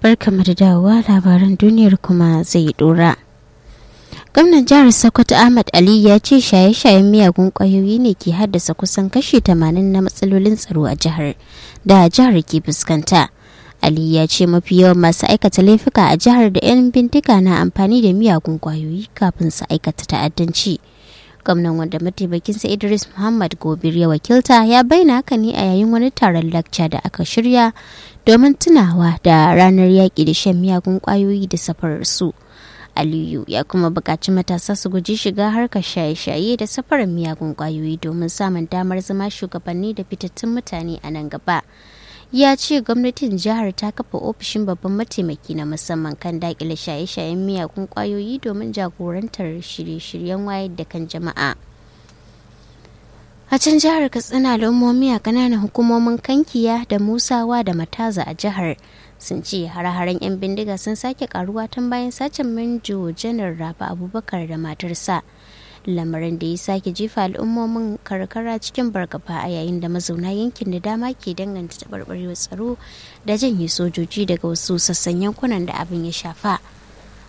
barkamu da dawowa labaran duniyar kuma zai dora. gwamnan jihar sokoto ahmad ali ya ce shaye-shayen miyagun kwayoyi ne ke haddasa kusan kashi 80 na matsalolin tsaro a jihar da jihar ke fuskanta ali ya ce mafi yawan masu aikata laifuka a jihar da 'yan bindiga na amfani da miyagun kwayoyi kafin su aikata ta'addanci gwamnan wanda mataimakinsa idris muhammad gobir ya wakilta ya bayyana haka ne a yayin wani taron lakca da aka shirya domin tunawa da ranar yaƙi da shan miyagun kwayoyi da safarar su aliyu ya kuma buƙaci matasa su guji shiga harkar shaye-shaye da safarar miyagun ƙwayoyi domin samun damar zama shugabanni da fitattun mutane a nan gaba ya ce gwamnatin jihar ta kafa ofishin babban mataimaki na musamman kan daƙile shaye-shayen miyagun ƙwayoyi domin jagorantar shirye-shiryen wayar da kan jama'a a can jihar katsina al'ummomi a ƙananan hukumomin kankiya da musawa da mataza a jihar sun ce hare-haren 'yan bindiga sun sake karuwa tun bayan sacin minjo janar raba abubakar da matarsa lamarin da ya sake jefa al'ummomin karkara cikin bargaba a yayin da mazauna yankin da dama ke danganta taɓarɓarewar tsaro da janye sojoji daga wasu sassan yankunan da abin ya shafa